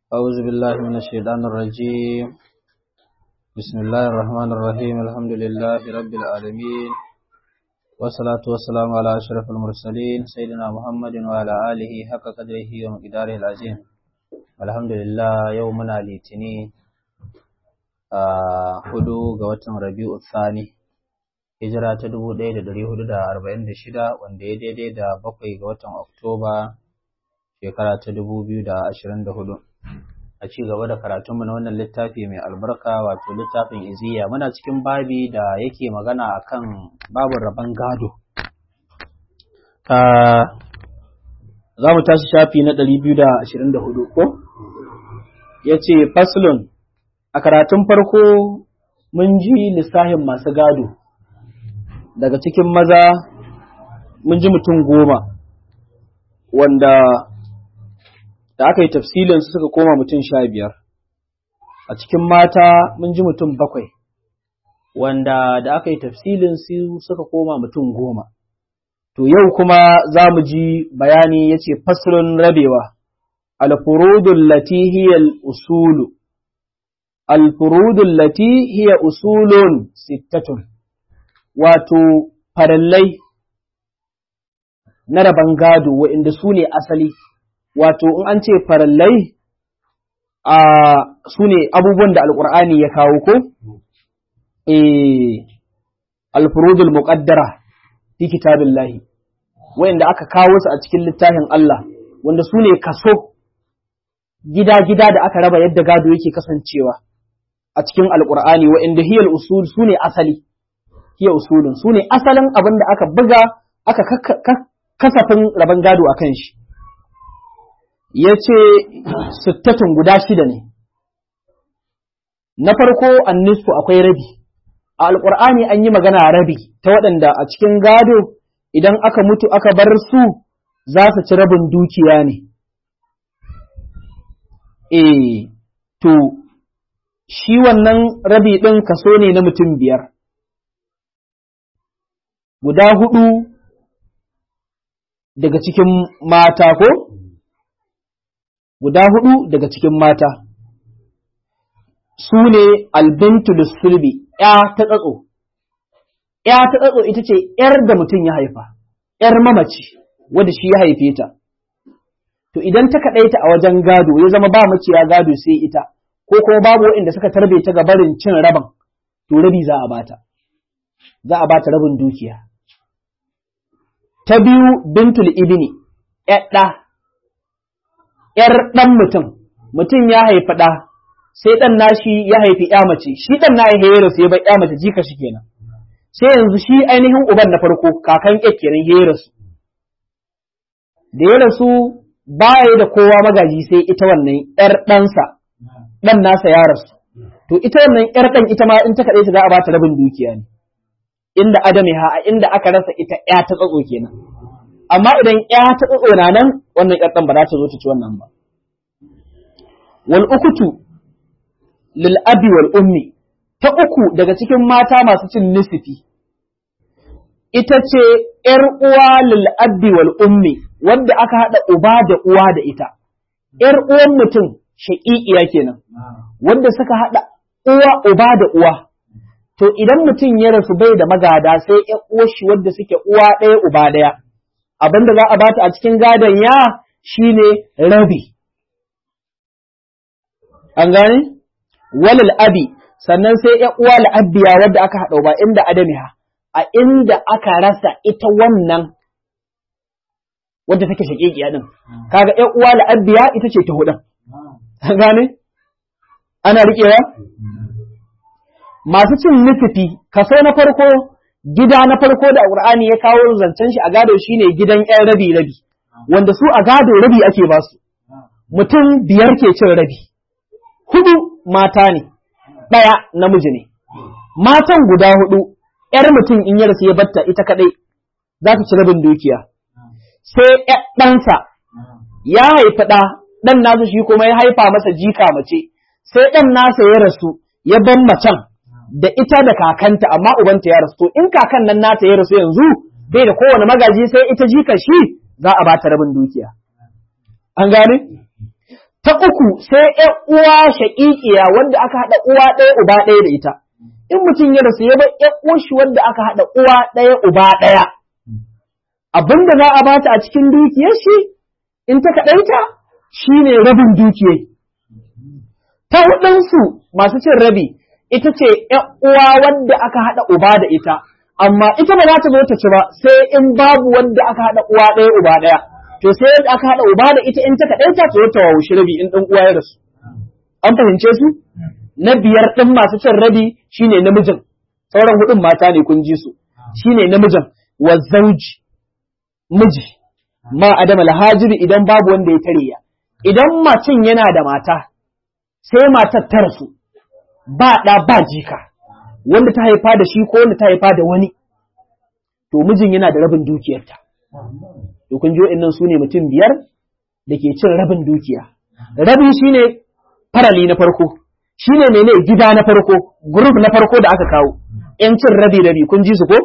أعوذ بالله من الشيطان الرجيم بسم الله الرحمن الرحيم الحمد لله رب العالمين والصلاة والسلام على أشرف المرسلين سيدنا محمد وعلى آله حق قدره ومقداره العظيم الحمد لله يومنا litini a hudu ga watan rabi'u thani hijira ta dubu ɗaya da ɗari hudu da arba'in da shida wanda ya daidai da bakwai ga watan oktoba shekara ta dubu biyu da ashirin da hudu a ci gaba da karatunmu na wannan littafi mai albarka wato littafin iziya muna cikin babi da yake magana akan babin rabon gado za mu tashi shafi na ɗari biyu da ashirin da hudu ko ya ce faslun a karatun farko mun ji lissahin masu gado daga cikin maza mun ji mutum goma wanda da aka yi tafsilin su suka koma mutum sha biyar a cikin mata mun ji mutum bakwai wanda da aka yi tafsilin su suka koma mutum goma to yau kuma za mu ji bayani ya ce faslun rabewa alfurudun lati hiya usulu alfurudun lati hiya usulun sittatun wato farallai na rabon gado wa'inda su ne asali wato in an ce farallai a su ne abubuwan da alƙur'ani ya kawo ko? Eh, alfurudul muƙaddara fi kitabillahi wa'inda aka kawo su a cikin littafin Allah wanda su ne kaso gida-gida da aka raba yadda gado yake kasancewa a cikin alƙur'ani wa'inda hiyal usul su ne asali hiya usulun su ne asalin abin da aka buga aka kasafin rabon gado a kan shi ya ce sittatun guda shida ne na farko annisfu akwai rabi a alƙur'ani an yi magana rabi ta waɗanda a cikin gado idan aka mutu aka bar su za su ci rabin dukiya ne eh to shi wannan rabi ɗin kaso ne na mutum biyar guda hudu daga cikin mata ko? Guda hudu daga cikin mata, su ne albintu sulbi ‘ya ta tsatso, ‘ya ta tsatso ita ce ‘yar da mutum ya haifa, ‘yar mamaci wadda shi ya haife ta. To idan ta kaɗaita a wajen gado ya zama ba maciya gado sai ita, ko kuma babu waɗanda suka tarbe ta ga barin cin rabin, to rabi za a bata, za a bata rabin dukiya. ta biyu bintul ibni ɗa ‘yar ɗan mutum, mutum ya haifi ɗa, sai ɗan nashi ya haifi ‘ya mace, shi ɗan na ya hera sai bai ‘ya mace jika shi kenan. Sai yanzu shi ainihin uban na farko kakan ƙyar kenan ya rasu. Da ya rasu baya da kowa magaji sai ita wannan ‘yar ɗansa, ɗan nasa ya rasu. To ita wannan ‘yar ɗan ita ma in ta kaɗai ta za a ba ta rabin dukiya ne. inda adami ha a inda aka rasa ita ya ta tsatso kenan amma idan ya ta tsatso na nan wannan ƴar ba za ta zo ta ci wannan ba wal ukutu lil abi wal ummi ta uku daga cikin mata masu cin nisifi ita ce ƴar uwa lil abi wal ummi wanda aka haɗa uba da uwa da ita ƴar uwan mutum shaƙiƙiya kenan wanda suka haɗa uwa uba da uwa to idan mutum ya rasu bai da magada sai ‘yan uwashi wadda suke uwa ɗaya uba ɗaya, abin da za a bata a cikin gadon ya shine rabi. An gane? Walal abi, sannan sai ‘yan uwa la'abbiya wadda aka haɗa ba inda adamiha, a inda aka rasa ita wannan wadda take shaƙiƙiya ɗin. Kaga ‘yan uwa la'abbiya ita ce ta huɗun. An gane? Ana riƙewa? masu cin nufifi kaso na farko gida na farko da Qur'ani ya kawo zancen shi a gado shine gidan ƴan rabi rabi wanda su a gado rabi ake ba su mutum biyar ke cin rabi hudu mata ne ɗaya namiji ne matan guda hudu ƴar mutum in ya rasu ya batta ita kadai za ta ci rabin dukiya sai ɗansa ya haifi ɗa ɗan nasu shi kuma ya haifa masa jika mace sai ɗan nasa ya rasu ya ban macen da ita da kakanta amma ubanta ya rasu to in kakan nan nata ya rasu yanzu bai da kowane magaji sai ita jika shi za a bata rabin dukiya an gane ta uku sai ‘yan uwa shaƙiƙiya wanda aka haɗa uwa ɗaya uba ɗaya da ita in mutum ya rasu ya bar ‘yan uwar shi wanda aka haɗa uwa ɗaya uba ɗaya abin da za a bata a cikin dukiyar shi in ta kaɗaita shine rabin dukiyar ta hudunsu masu cin rabi ita ce ‘yan uwa wanda aka haɗa uba da ita amma ita ba za ta zo ta ci ba sai in babu wanda aka haɗa uwa ɗaya uba ɗaya to sai yadda aka haɗa uba da ita in ta kaɗai ta to ta wawushi rabi in ɗan uwa ya rasu an fahimce su na biyar ɗin masu cin rabi shine namijin sauran hudun mata ne kun ji su shine namijin wa zauji miji ma adama alhajiri idan babu wanda ya tare ya idan macin yana da mata sai matar ta rasu ba ɗa ba jika wanda ta haifa da shi ko wanda ta haifa da wani to mijin yana da rabin dukiyarta to kun ji wa'annan su ne mutum biyar da ke cin rabin dukiya rabi shine farali na farko shine mene gida na farko group na farko da aka kawo yan cin rabi rabi kun ji su ko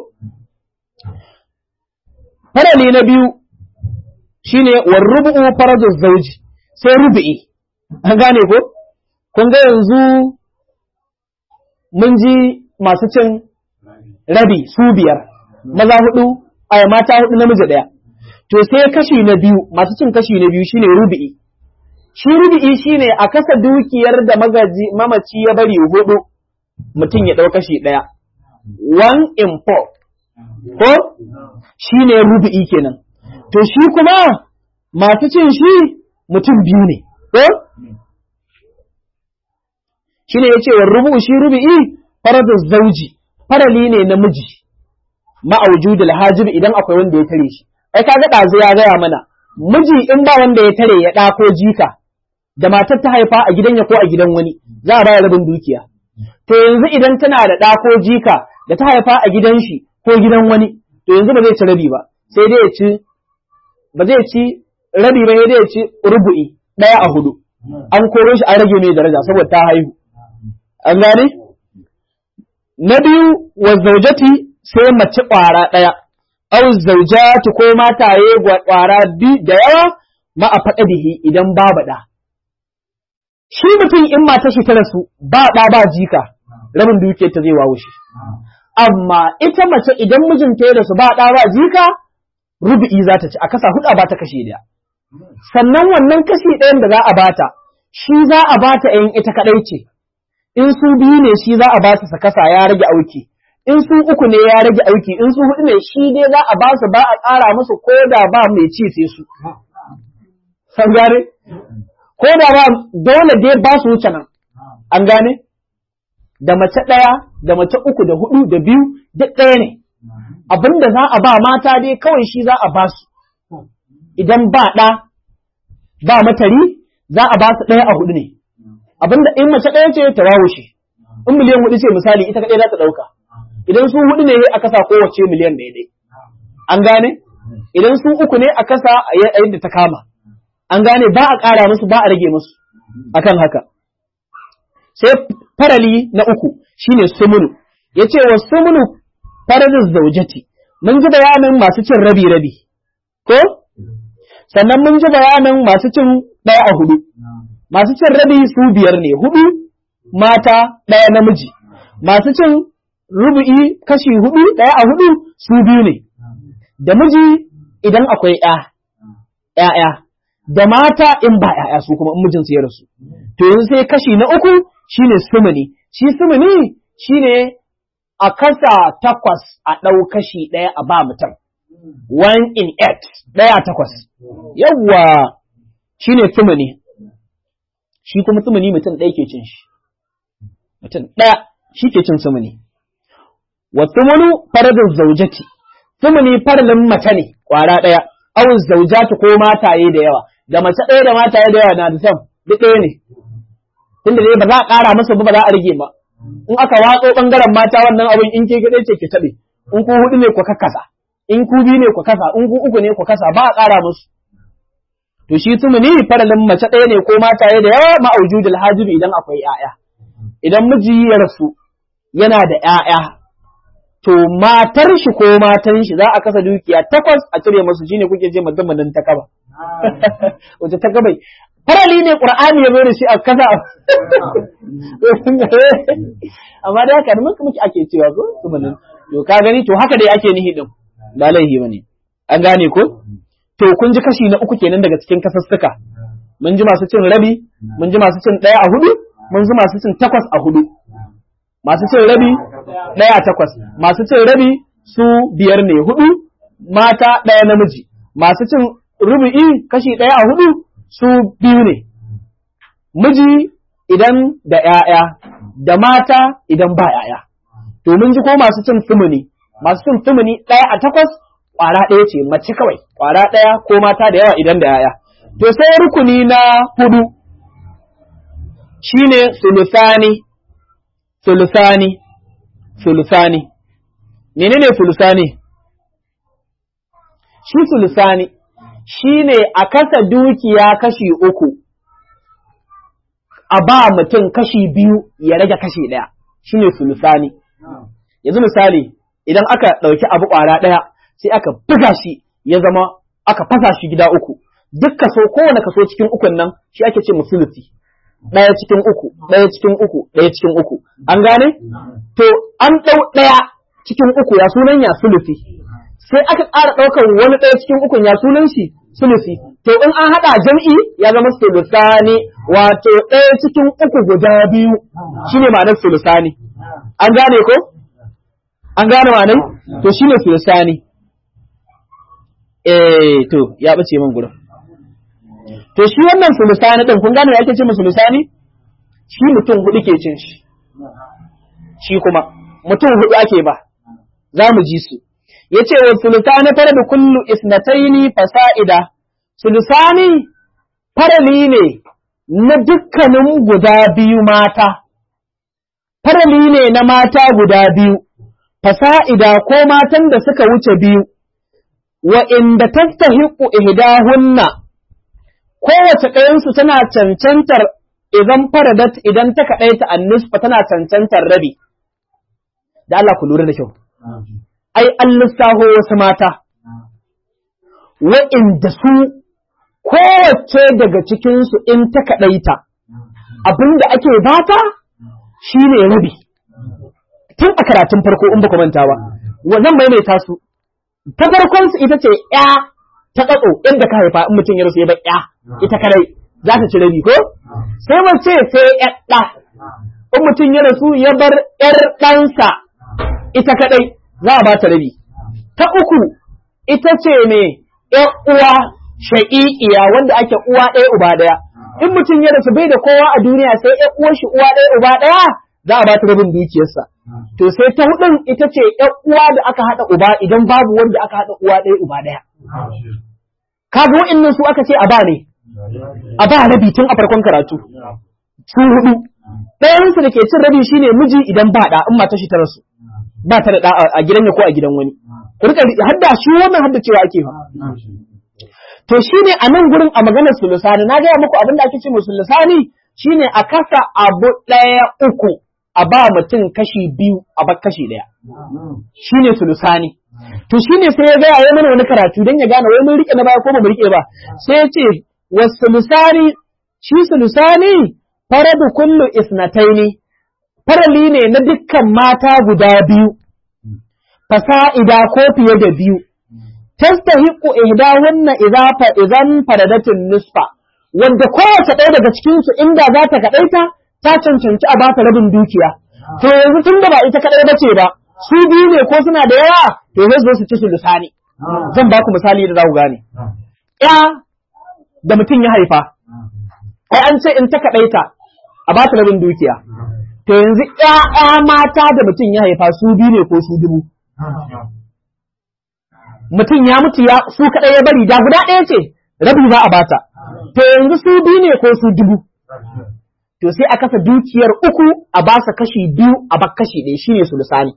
farali na biyu shine war rubu'u faraduz zauji sai rubu'i an gane ko kun ga yanzu mun ji masu cin rabi su biyar maza hudu a mata hudu namiji daya to sai kashi na biyu masu cin kashi na biyu shine rubi'i shi rubi'i shine a kasa dukiyar da magaji mamaci ya bari hudu mutum ya dau kashi daya one in four ko shine rubi'i kenan to shi kuma masu cin shi mutum biyu ne ko shine yace wa rubu shi rubi'i faradu zauji farali ne namiji ma'aujudul hajib idan akwai wanda ya tare shi ai kaga ɗazu ya gaya mana miji in ba wanda ya tare ya ɗa ko jika da matar ta haifa a gidan ya ko a gidan wani za a baya rabin dukiya to yanzu idan tana da ɗa ko jika da ta haifa a gidan shi ko gidan wani to yanzu ba zai ci rabi ba sai dai ya ci ba zai ci rabi ba sai dai ya ci rubu'i ɗaya a hudu an koro shi an rage mai daraja saboda ta haihu an gane na biyu wa zaujati sai mace ƙwara ɗaya aw zaujatu ko mataye gwara bi da yawa ma a faɗa bihi idan babu ɗa. Shi mutum in mata shi ta rasu ba ɗa ba jika rabin dukiyar ta zai wawo shi. Amma ita mace idan mijinta ya rasu ba ɗa ba jika rubu'i za ta ci a kasa huɗa ba ta kashe ɗaya. Sannan wannan kashi ɗayan da za a bata shi za a bata in ita kaɗai ce. In su biyu ne shi za a ba su kasa ya rage auki. in su uku ne ya rage aiki in su hudu ne shi dai za a ba su ba a ƙara musu ko da ba mai ci sai su san gane ko da ba dole dai ba su wuce nan an gane da mace ɗaya da mace uku da hudu da biyu duk ɗaya ne abinda za a ba mata dai kawai shi za a ba su idan ba ɗa ba matari za a ba su ɗaya a hudu ne abinda in mace ɗaya ce ta wawo shi in miliyan hudu ce misali ita kaɗai za ta ɗauka idan su hudu ne a kasa kowace miliyan daidai an gane idan su uku ne a kasa a yadda ta kama an gane ba a ƙara musu ba a rage musu akan haka sai farali na uku shine sumunu ya ce wa sumunu farazin zaujati mun ji bayanin masu cin rabi rabi ko sannan mun ji bayanin masu cin ɗaya a hudu masu cin rabi su biyar ne hudu mata ɗaya namiji masu cin rubu'i kashi hudu ɗaya a hudu su biyu ne, da miji idan akwai ‘ya'ya, da mata in ba ‘ya'ya su kuma in mijinsu ya rasu. To yanzu sai kashi na uku shi ne sumuni, shi sumuni shi ne a kasa takwas a ɗau kashi ɗaya a ba mutum, one in eight ɗaya takwas. Yawwa shi ne sumuni, shi kuma sumuni mutum ɗaya ke cin shi, mutum ɗaya shi ke cin sumuni. wa tumunu faradin zaujati tumuni faradin mace ne kwara ɗaya awun zaujati ko mataye da yawa da mace ɗaya da mataye da yawa na da sam duk ɗaya ne tunda dai ba za a ƙara masa ba ba za a rage ba in aka watso ɓangaren mata wannan abin in ke gaɗe ce ke taɓe in ku hudu ne ku kasa in ku biyu ne ku kasa in ku uku ne ku kasa ba a ƙara musu to shi tumuni faralin mace ɗaya ne ko mataye da yawa ma'aujudul hajibi idan akwai 'ya'ya idan miji ya rasu yana da 'ya'ya to matar shi ko matan shi za a kasa dukiya takwas a cire masu shine kuke je madamadan ta kaba wace ta kaba farali ne qur'ani ya zo da shi a kasa amma da haka mun kuma ake cewa ko sumanin to ka gani to haka dai ake nihi din ba laihi bane an gane ko to kun ji kashi na uku kenan daga cikin kasassuka mun ji masu cin rabi mun ji masu cin ɗaya a hudu mun ji masu cin takwas a hudu masu cin rabi ɗaya a takwas masu cin rabi su biyar ne hudu mata ɗaya namiji masu cin rubu'i kashi ɗaya a hudu su biyu ne miji idan da ‘ya'ya da mata idan ba ‘ya'ya to mun ji ko masu cin sumuni masu cin sumuni ɗaya a takwas ƙwara ɗaya ce mace kawai ƙwara ɗaya ko mata da yawa idan da ‘ya'ya to sai rukuni na hudu shine sulusani sulusani sulusani menene sulusani shi sulusani shine a kasa dukiya kashi uku a ba mutum kashi biyu ya rage kashi ɗaya shine sulusani yanzu misali idan aka ɗauki abu ƙwara ɗaya sai aka buga shi ya zama aka fasa shi gida uku duk kaso kowane kaso cikin ukun nan shi ake ce musulusi ɗaya cikin uku ɗaya cikin uku ɗaya cikin uku an gane to an ɗau ɗaya cikin uku ya sunan ya sulusi sai aka ƙara ɗaukar wani ɗaya cikin ukun ya sunan shi sulusi to in an haɗa jam'i ya zama sulusani wato ɗaya cikin uku guda biyu shine ma'anar sulusani an gane ko an gane ma'anar to shine sulusani eh to ya bace min gurin to shi wannan sulusani din kun gane ake ce mu sulusani shi mutum hudu ke cin shi shi kuma mutum hudu ake ba za mu ji su yace wa sulusani fara da kullu isnataini fasa'ida sulusani farali ne na dukkanin guda biyu mata farali ne na mata guda biyu fasa'ida ko matan da suka wuce biyu wa inda tastahiqu ihdahunna kowace ɗayansu tana cancantar idan faradat idan ta kaɗaita annisfa tana cancantar rabi da Allah ku lura da kyau ai an lissaho wasu mata wa'inda su kowace daga cikinsu in ta kaɗaita abin da ake bata shi ne rabi tun a karatun farko in ba ku manta ba zan maimaita su ta farkonsu ita ce ‘ya ta tsatso inda ka haifa in mutum ya rasu ya bar ‘ya ita kadai za ta ci rabi ko sai mace sai ‘yar ɗa in mutum ya rasu ya bar ‘yar ɗansa ita kadai za a ba ta rabi ta uku ita ce ne ‘yar uwa sha'i'iya wanda ake uwa ɗaya uba ɗaya in mutum ya rasu bai da kowa a duniya sai ‘yar uwar shi uwa ɗaya uba ɗaya za a ba ta rabin dukiyarsa to sai ta hudun ita ce ‘yar uwa da aka haɗa uba idan babu wanda aka haɗa uwa ɗaya uba ɗaya kaga wa'annan su aka ce a ba ne a ba rabi tun a farkon karatu su hudu ɗayansu da ke cin rabi shine miji idan ba ɗa in mata shi ta rasu ba ta da ɗa a gidan ya ko a gidan wani ku rika hadda shi wannan hadda cewa ake fa to shine a nan gurin a maganar sulusani na gaya muku abin da ake ce sulusani shine a kasa abu ɗaya uku a ba mutum kashi biyu a ba kashi ɗaya shine sulusani to shine sai ya gaya ya mana wani karatu don ya gane wai mun rike na baya ko ba mu rike ba sai ya ce wasu lusani shi sulusani faradu kullu isnataini farali ne na dukkan mata guda biyu fasa'ida ko fiye da biyu tastahiqu ihdahunna idza fa idan faradatin nisfa wanda kowace ɗaya daga cikin su inda za ta kaɗaita ta cancanci a bata rabin dukiya to yanzu tun da ba ita kaɗai bace ba su biyu ne ko suna da yawa to zai zo su ci su lisani zan ba ku misali da za ku gane ya da mutum ya haifa ai an ce in ta kaɗaita a ba ta rabin dukiya to yanzu ƴaƴa mata da mutum ya haifa su biyu ne ko su dubu mutum ya mutu ya su kaɗai ya bari da guda ɗaya ce rabi za a bata to yanzu su biyu ne ko su dubu to sai a kasa dukiyar uku a ba sa kashi biyu a bak kashi ɗaya shine sulusani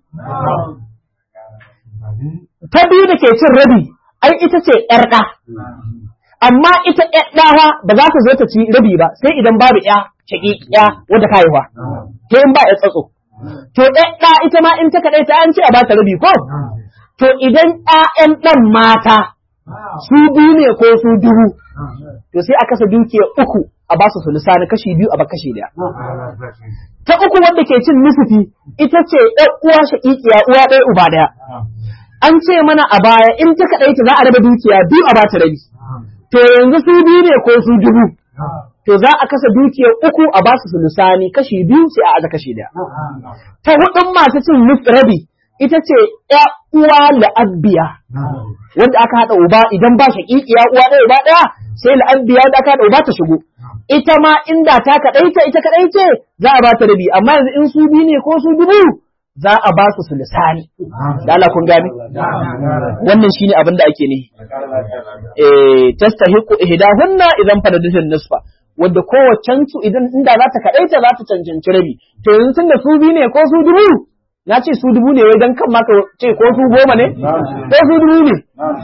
ta biyu da ke cin rabi ai ita ce ƴar ɗa amma ita ƴar ɗawa ba za ta zo ta ci rabi ba sai idan babu ƴa shaƙiƙiya wadda ka haihuwa to in ba ƴar tsatso to ƴar ɗa ita ma in ta kaɗai ta an ce a ba ta rabi ko to idan ƴaƴan ɗan mata su biyu ne ko su dubu to sai a kasa dukiya uku a ba su sulusani kashi biyu a ba kashi daya ta uku wanda ke cin nusufi ita ce ɗan uwa shaƙiƙiya uwa ɗaya uba ɗaya an ce mana a baya in ta kaɗaita za a raba dukiya biyu a ba ta rabi to yanzu su biyu ne ko su dubu to za a kasa dukiya uku a ba su sulusani kashi biyu sai a aza kashi daya ta hudun masu cin rabi ita ce ‘ya uwa la'abbiya, wanda aka haɗa uba idan ba shaƙiƙiya uwa ɗaya uba ɗaya sai la'abbiya wanda aka haɗa uba ta shigo. Ita ma inda ta kaɗaita ita kaɗaice za a ba ta rabi, amma yanzu in su biyu ne ko su dubu za a ba su su lisani. Da Allah kun gane? Wannan shi ne abin da ake ne. Eh, tastahiqu ihdahunna idan fanadatin nisfa. Wadda kowaccen su idan inda za ta kaɗaita za ta cancanci rabi. To yanzu tun da su biyu ne ko su dubu na ce su dubu ne wai don kan maka ce ko su goma ne? Ko su dubu ne?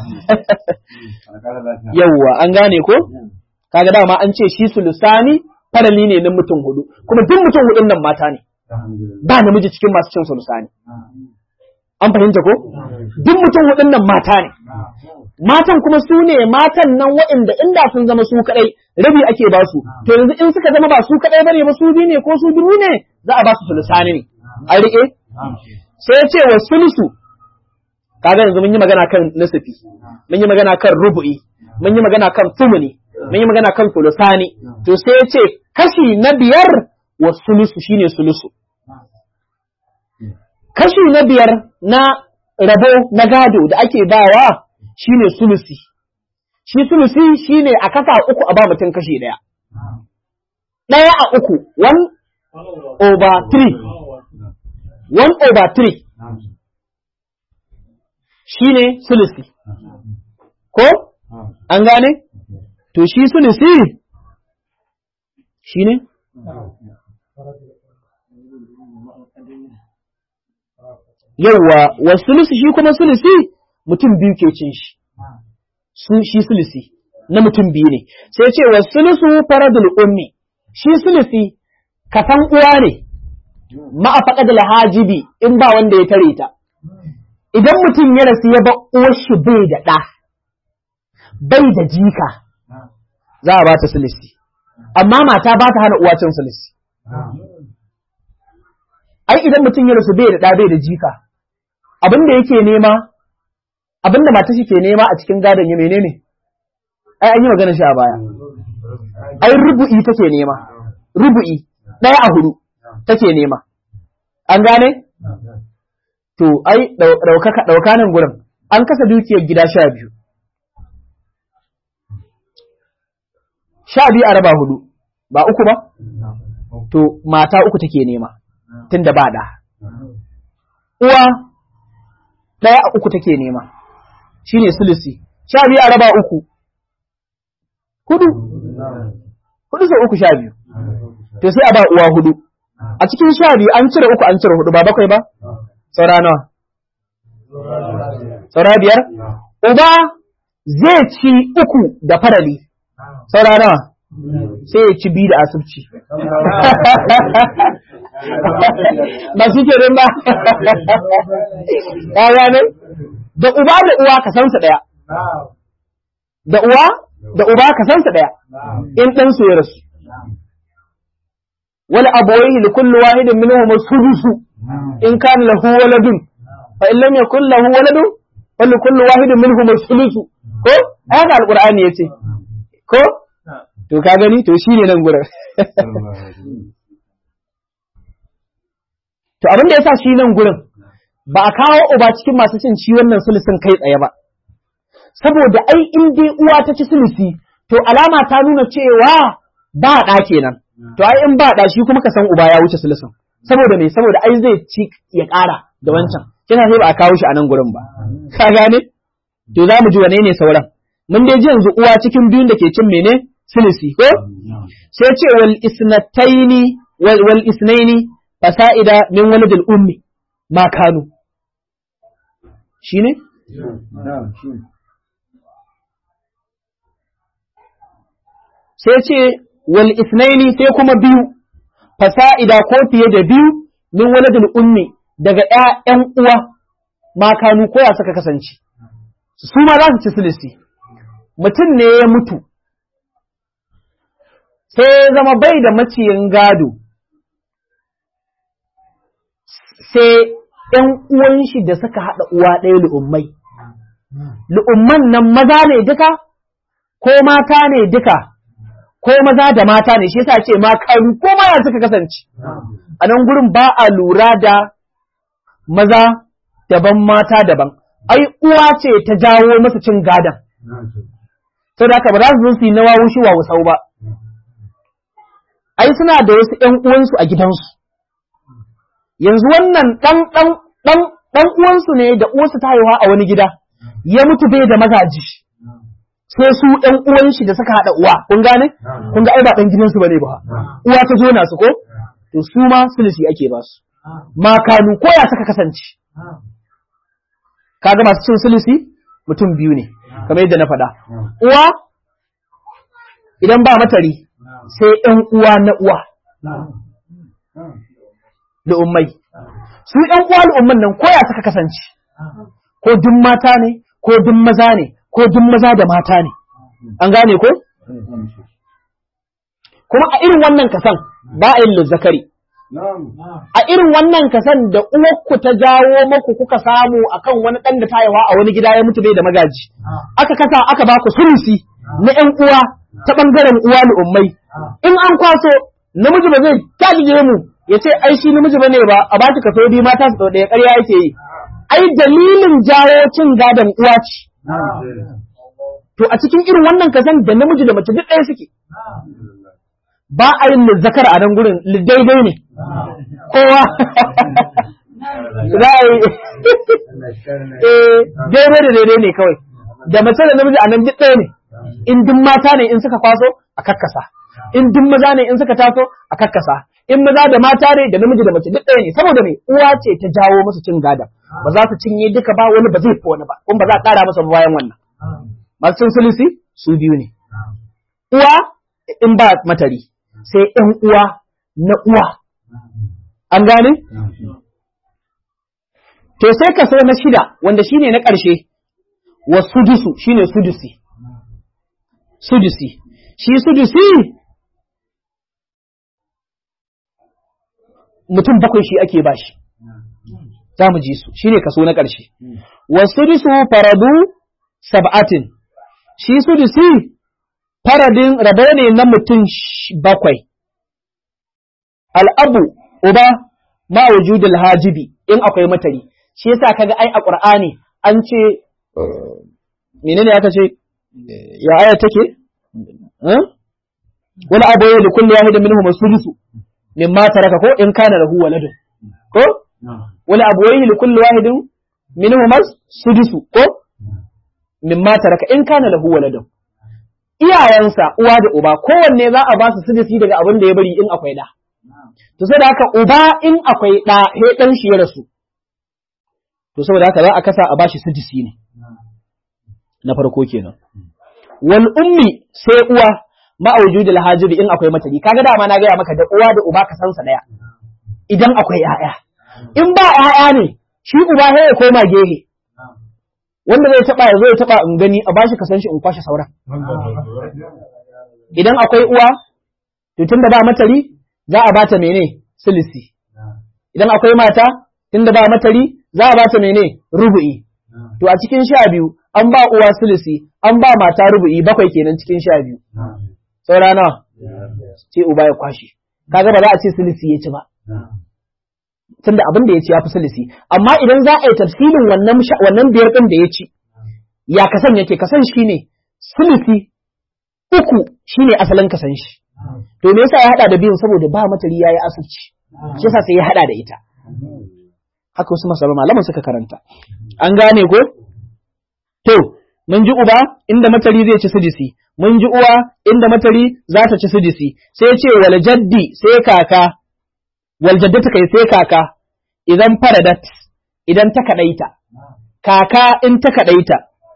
Yawwa, an gane ko? Kaga dama an ce shi sulusani farali ne na mutum hudu, kuma duk mutum hudun nan mata ne. Ba namiji cikin masu cin sulusani. An fahimta ko? Duk mutum hudun nan mata ne. Matan kuma su ne matan nan waɗanda inda sun zama su kaɗai rabi ake ba su. To yanzu in suka zama ba su kaɗai bane ba su biyu ne ko su dubu ne za a ba su sulusani ne. An riƙe? sai ya ce wa sulusu kaga yanzu mun yi magana kan nasifi mun yi magana kan rubu'i mun yi magana kan tumuni mun yi magana kan sulusani to sai ya ce kashi na biyar wa sulusu shine sulusu kashi na biyar na rabo na gado da ake bawa shine sulusi shi sulusi shine a kasa uku a ba mutum kashi daya daya a uku one over three one over three shi ne sulusi. Ko? An gane? To shi sulusi shi ne? Yawwa, wa sulusi shi kuma sulusi mutum biyu ke cin shi. Shi sulusi na mutum biyu ne. Sai ce wa sulusu faradul ummi. Shi sulusi kafan uwa ne. ma'afaƙa da lahajibi in ba wanda ya tare ta. Idan mutum ya rasu ya ba shi bai da ɗa, bai da jika, za a ba ta silisi. Amma mata ba ta hana uwa cin silisi. Ai idan mutum ya rasu bai da ɗa bai da jika, abin da yake nema, abin da mata shi ke nema a cikin gadon ya menene? Ai an yi magana shi a baya. Ai rubu'i take nema, rubu'i ɗaya a hudu. take nema. An gane? To, ai, ɗauka nan gurin, an kasa dukiyar gida sha biyu. Sha biyu a raba hudu, ba uku ba? To, mata uku take nema, tun da ba ɗa. Uwa, ɗaya a uku take nema, shi ne sulusi. Sha biyu a raba uku, hudu, hudu sau uku sha biyu. To, sai a ba uwa hudu. a cikin sha biyu an cire uku an cire hudu ba bakwai ba? Saura nawa? Saura biyar? Uba zai ci uku da farali. Saura nawa? Sai ya ci biyu da asibci. Ba shi ke ba? Ya gane? Da uba da uwa ka sansa ɗaya. Da uwa da uba ka sansa ɗaya. In ɗansu ya rasu. ولأبويه لكل واحد منهم السدس إن كان له ولد فإن لم يكن له ولد فلكل واحد منهم السدس ko haka alqur'ani yace ko to ka gani to shine nan gurin to abin da yasa shi nan gurin ba a kawo uba cikin masu cin ci wannan sulusin kai tsaye ba saboda ai in dai uwa ta ci sulusi to alama ta nuna cewa ba ɗa kenan to ai in ba da shi kuma ka san uba ya wuce sulusun saboda me saboda ai zai ci ya ƙara da wancan kina sai ba a kawo shi a nan gurin ba ka gane to za mu ji wane ne sauran mun dai ji yanzu uwa cikin biyun da ke cin mene sulusi ko sai ce wal isnataini wal, wal isnaini fasa'ida min waladil ummi ma kanu shine sai ce wal isnaini sai kuma biyu fasa'ida ko fiye da biyu min waladul ummi daga ƴaƴan uwa ma kanu ko ya saka kasance su ma za su ci silisi mutum ne ya mutu sai ya zama bai da maciyin gado sai ‘yan uwan shi da suka haɗa uwa ɗaya lu'ummai. Lu'umman nan maza ne duka, ko mata ne duka, ko maza da mata ne, shi yasa ce ma karu ko maya suka kasance. A nan gurin ba a lura da maza daban mata daban. Ai, uwa ce ta jawo masa cin gadon. Sau da haka ba za su zo su yi nawa wushi wa wasau ba. Ai, suna da wasu ‘yan uwansu a gidansu. yanzu wannan ɗan ɗan ɗan ɗan uwansu ne da uwarsa ta haihuwa a wani gida ya mutu bai da magaji sai su ɗan uwan shi da suka haɗa uwa kun gane kun ga ai ba ɗan gidansu bane ba uwa ta jona su ko to su ma sulisi ake ba su makanu ko ya suka kasance kaga masu cin sulisi mutum biyu ne kamar yadda na faɗa uwa idan ba matari sai ɗan uwa na uwa al'ummai. Su ‘yan uwa al'umman nan koya suka kasance, ko duk mata ne, ko duk maza ne, ko duk maza da mata ne. An gane ko? Kuma a irin wannan kasan ba a yin lizzakari. A irin wannan kasan da uwarku ta jawo maku kuka samu akan wani ɗan da ta haihuwa a wani gida ya mutu bai da magaji. Aka kasa aka ba ku sulusi na ‘yan uwa ta ɓangaren uwa al'ummai. In an kwaso namiji ba zai talige mu ya ce ai shi namiji bane ba a ba shi kaso biyu mata su ɗaya ƙarya yake yi ai dalilin jawo cin gadon uwa ce to a cikin irin wannan kasan da namiji da mace duk ɗaya suke ba a yin zakar a nan gurin daidai ne kowa za a yi daidai da daidai ne kawai da mace da namiji a nan duk ɗaya ne in duk mata ne in suka kwaso a kakkasa in duk maza ne in suka taso a kakkasa in maza da mata ne da namiji da mace duk ɗaya ne saboda me uwa ce ta jawo musu cin gada ba za su cinye duka ba wani ba zai fi wani ba kuma ba za a ƙara masa bayan wannan masu cin sulisi su biyu ne uwa in ba matari sai ƴan uwa na uwa an gane to sai kaso na shida wanda shine na ƙarshe wa sudusu shine sudusi sudusi shi sudusi mutum bakwai shi ake bashi za mu ji su shine kaso na ƙarshe wa sudusu faradu sab'atin shi sudusi faradin rabo ne na mutum bakwai al'abu uba ma wujudul hajibi in akwai matari shi yasa kaga ai a qur'ani an ce menene aka ce ya aya take wani abu ya da kulli wahidin minhum as-sudusu mimma taraka ko in kana lahu waladun ko wani abu ya li kulli wahidin minhum as-sudusu ko mimma taraka in kana lahu waladun iyayensa uwa da uba kowanne za a ba su sudusi daga abin da ya bari in akwai da to sai da haka uba in akwai da he dan shi ya rasu to saboda haka za a kasa a bashi sudusi ne na farko kenan wal ummi sai uwa ma wujudul hajibi in akwai matari kaga dama na gaya maka da uwa da uba ka san sa daya idan akwai ƴaƴa in ba ƴaƴa ne shi uba sai ya koma gehe wanda zai taba ya zo ya taba in gani a bashi ka san shi in kwashe sauran idan akwai uwa to tunda ba matari za a bata mene silisi idan akwai mata tunda ba matari za a bata mene rubu'i to a cikin sha biyu an ba uwa silisi an ba mata rubu'i bakwai kenan cikin sha biyu saura nawa sai uba ya kwashe kaga ba za a ce silisi ya ci ba tunda abin da ya ci ya fi silisi amma idan za a yi tafsilin wannan wannan biyar din da ya ci ya kasan yake kasan shine silisi uku shine asalin kasan shi to me yasa ya hada da biyun saboda ba matari yayi asirci shi yasa sai ya hada da ita haka wasu masaba malaman suka karanta an gane ko to mun ji uba inda matari zai ci sidisi mun ji uwa inda matari za ta ci sidisi sai ce wal jaddi sai kaka wal jaddata kai sai kaka idan faradat idan ta kadaita kaka in ta kadaita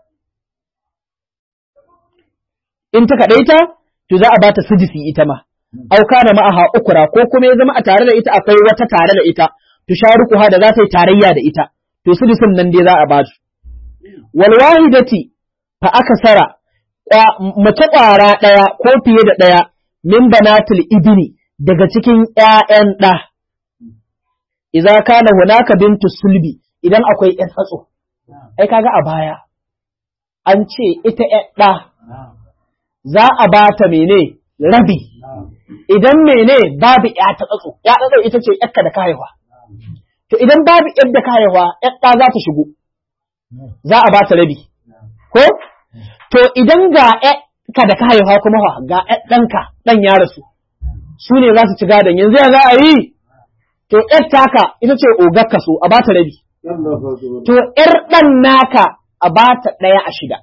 in ta kadaita to za a bata sidisi ita ma au kana ma'aha ukura ko kuma ya zama a tare da ita akwai wata tare da ita tusharukuha da za ta yi tarayya da ita to sidisin nan dai za a ba su wal wahidati fa akasara mace ƙwara ɗaya ko fiye da ɗaya min banatul ibni daga cikin ƴaƴan ɗa idza kana hunaka bintu sulbi idan akwai ƴan tsatso ai kaga a baya an ce ita ƴan ɗa za a ba ta mene rabi idan mene babu ƴa ta tsatso ƴa tsatso ita ce ƴakka da ka haihuwa to idan babu ƴar da ka haihuwa ƴar ɗa za ta shigo za a ba ta rabi ko to idan ga ka da ka haihuwa kuma fa ga ɗanka ɗan ya rasu su ne za su ci gadon yanzu ya za a yi to ƴar taka ita ce ogar ka so a ba ta rabi to ƴar ɗan naka a ba ta ɗaya a shida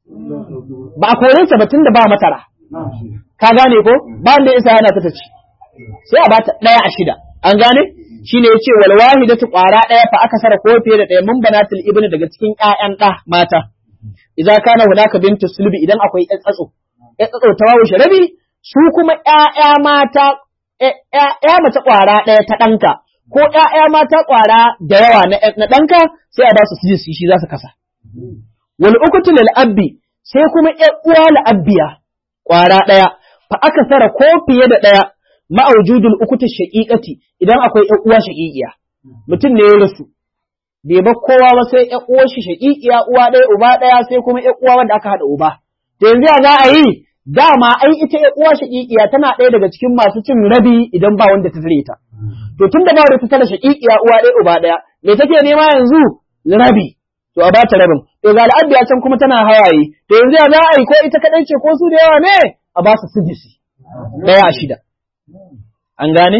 ba a kore ta batun da ba matara ka gane ko ba wanda isa yana ta ci sai a ba ta ɗaya a shida an gane shine yace wal wahidatu qara ɗaya fa aka sara ko fiye da ɗaya mun banatul ibnu daga cikin ƴaƴan ɗa mata idza kana hunaka bintu sulbi idan akwai ƴan tsatso ƴan tsatso ta wawo sharabi su kuma ƴaƴa mata ƴaƴa mace ƙwara ɗaya ta ɗanka ko ƴaƴa mata ƙwara da yawa na ɗanka sai a ba su sujisi shi za su kasa wal ukutu lil abbi sai kuma ƴan uwa la abbiya ƙwara ɗaya fa aka sara ko fiye da ɗaya ma'aujudul ukutu shaqiqati idan akwai ƴan uwa shaqiqiya mutum ne ya rasu bai ba kowa ba sai ƴan uwar shi shaqiqiya uwa ɗaya uba ɗaya sai kuma ƴan uwa wanda aka haɗa uba to yanzu ya za a yi dama ai ita ƴan uwa shaqiqiya tana ɗaya daga cikin masu cin rabi idan ba wanda ta tare ta to tun da ba wanda ta tare shaqiqiya uwa ɗaya uba ɗaya me take nema yanzu rabi to a bata rabin to ga al'adda can kuma tana hawaye to yanzu ya za a yi ko ita kadai ce ko su da yawa ne a ba su sujisi ɗaya a shida an gane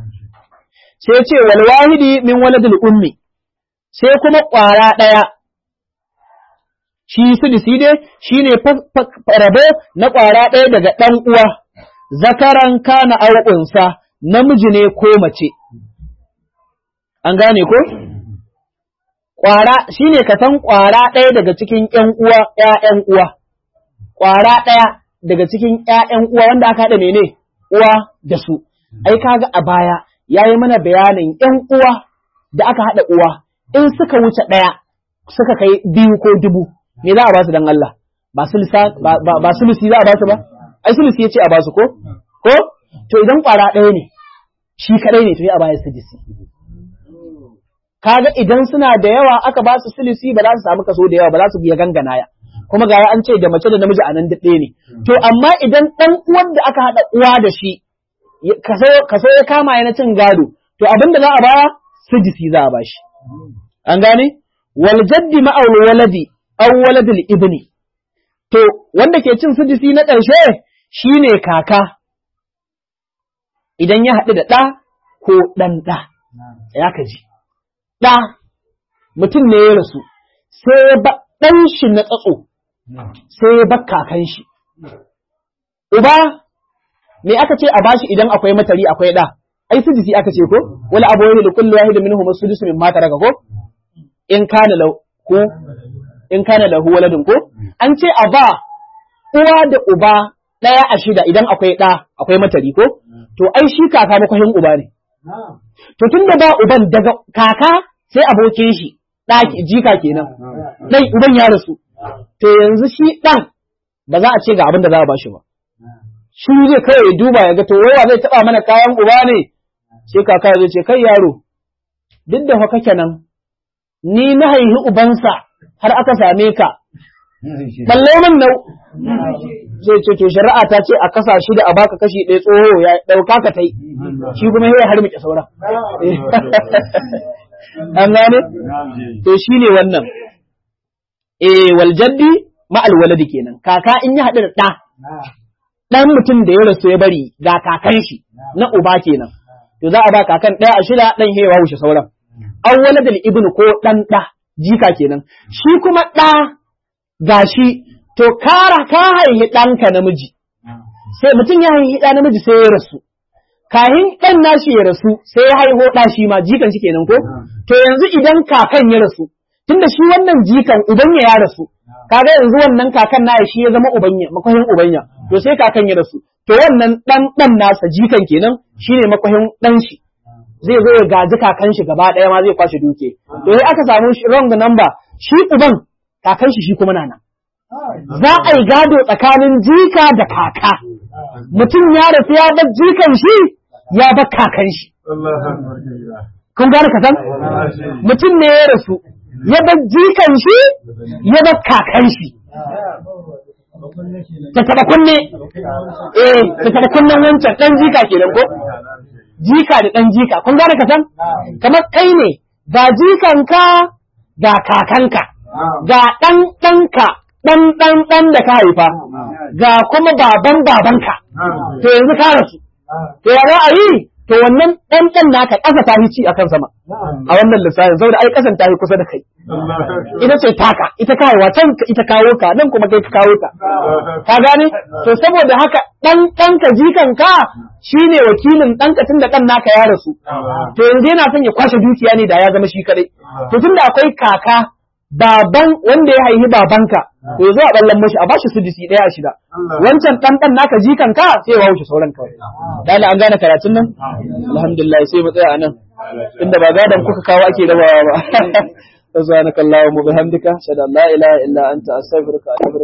sai ce wal wahidi min waladul ummi sai kuma ƙwara ɗaya shi sudisi dai shi ne rabo na ƙwara ɗaya daga ɗan uwa zakaran kana auƙunsa namiji ne ko mace an gane ko ƙwara shi ne ka san ƙwara ɗaya daga cikin ƴan uwa ƴaƴan uwa ƙwara ɗaya daga cikin ƴaƴan uwa wanda aka haɗa mene uwa da su ai kaga a baya yayi mana bayanin ƴan uwa da aka haɗa uwa in suka wuce ɗaya suka kai biyu ko dubu me za a ba su dan Allah ba sulsa ba sulusi za a ba su ba ai sulusi yace a ba su ko ko to idan ƙwara ɗaya ne shi kadai ne to ya ba ya sudisi kaga idan suna da yawa aka ba su sulusi ba za su samu kaso da yawa ba za su biya ganganaya kuma ga an ce da mace da namiji a nan daɗe ne to amma idan ɗan uwan da aka haɗa uwa da shi kaso ya kama ya na cin gado to abin da za a baya sudisi za a ba shi an gane wal jaddi ma'aul waladi aw waladul ibni to wanda ke cin sudisi na ƙarshe shine kaka idan ya haɗu da ɗa ko ɗan ɗa ya ka ji ɗa mutum ne ya rasu sai ya ba ɗan shi na tsatso sai ya ba kakan shi uba me aka ce a bashi idan akwai matari akwai ɗa ai sudisi aka ce ko wala abuwaihi li kulli wahidin minhum sudusu mimma taraka ko in kana lahu in kana lahu waladun ko an ce a ba uwa da uba ɗaya a shida idan akwai ɗa akwai matari ko to ai shi kaka makwahin uba ne to tun da ba uban daga kaka sai abokin shi ɗaki jika kenan ɗan uban ya rasu to yanzu shi ɗan ba za a ce ga abin da za a ba shi ba shi zai kawai duba ya ga to wawa zai taɓa mana kayan uba ne sai kaka zai ce kai yaro duk da fa kake nan ni na haihi ubansa har aka same ka balle min nau zai ce to shari'a ta ce a kasa shi da a baka kashi ɗaya tsoho ya ɗauka ka tai shi kuma ya har muke saura an gane to shi ne wannan eh wal jaddi ma al waladi kenan kaka in ya haɗu da ɗa ɗan mutum da ya rasu ya bari ga kakan shi na uba kenan to za a ba kakan ɗaya a shida ɗan hewa wuce sauran an waladal ibnu ko ɗan ɗa jika kenan shi kuma ɗa gashi to kara ka haihi ɗanka namiji sai mutum ya haihi ɗa namiji sai ya rasu kahin ɗan nashi ya rasu sai ya haiho ɗa shi ma jikan shi kenan ko to yanzu idan kakan ya rasu tunda shi wannan jikan ubanya ya rasu kaga yanzu wannan kakan na shi ya zama ubanya makwahin ubanya to sai kakan ya rasu to wannan ɗan ɗan nasa jikan kenan shine makwahin ɗan shi zai zo ya gaji kakan shi gaba ɗaya ma zai kwashe duke to sai aka samu wrong number shi uban kakan shi shi kuma na nan za a yi gado tsakanin jika da kaka mutum ya rasu ya bar jikan shi ya bar kakan shi kun gane ka san mutum ne ya rasu ya bar jikan shi ya bar kakan shi ta taba kunne eh ta taba kunnen wancan dan jika kenan ko jika da dan jika kun gane ka san kamar kai ne ga jikanka ga kakanka ga dan danka dan dan dan da ka haifa ga kuma baban babanka to yanzu ka rasu to ya za a yi to wannan dan dan naka ƙasa ta ci akan sama a wannan lissafin saboda ai ƙasan ta yi kusa da kai ita ce taka ita kawowa can ita kawo ka nan kuma kai ka kawo ta ka gane to saboda haka dan ɗanka jikanka shine wakilin ɗanka tun da ɗan naka ya rasu to yanzu yana son ya kwashe dukiya ne da ya zama shi kadai to tunda akwai kaka baban wanda ya haihi babanka to yanzu a ballan mashi a bashi sudisi ɗaya a shida wancan ɗan ɗan naka jikanka sai ya wuce sauran kawai dala an gane karatun nan alhamdulillah sai mu tsaya a nan inda ba gadan kuka kawo ake rabawa ba سبحانك اللهم وبحمدك اشهد ان لا اله الا انت استغفرك واتوب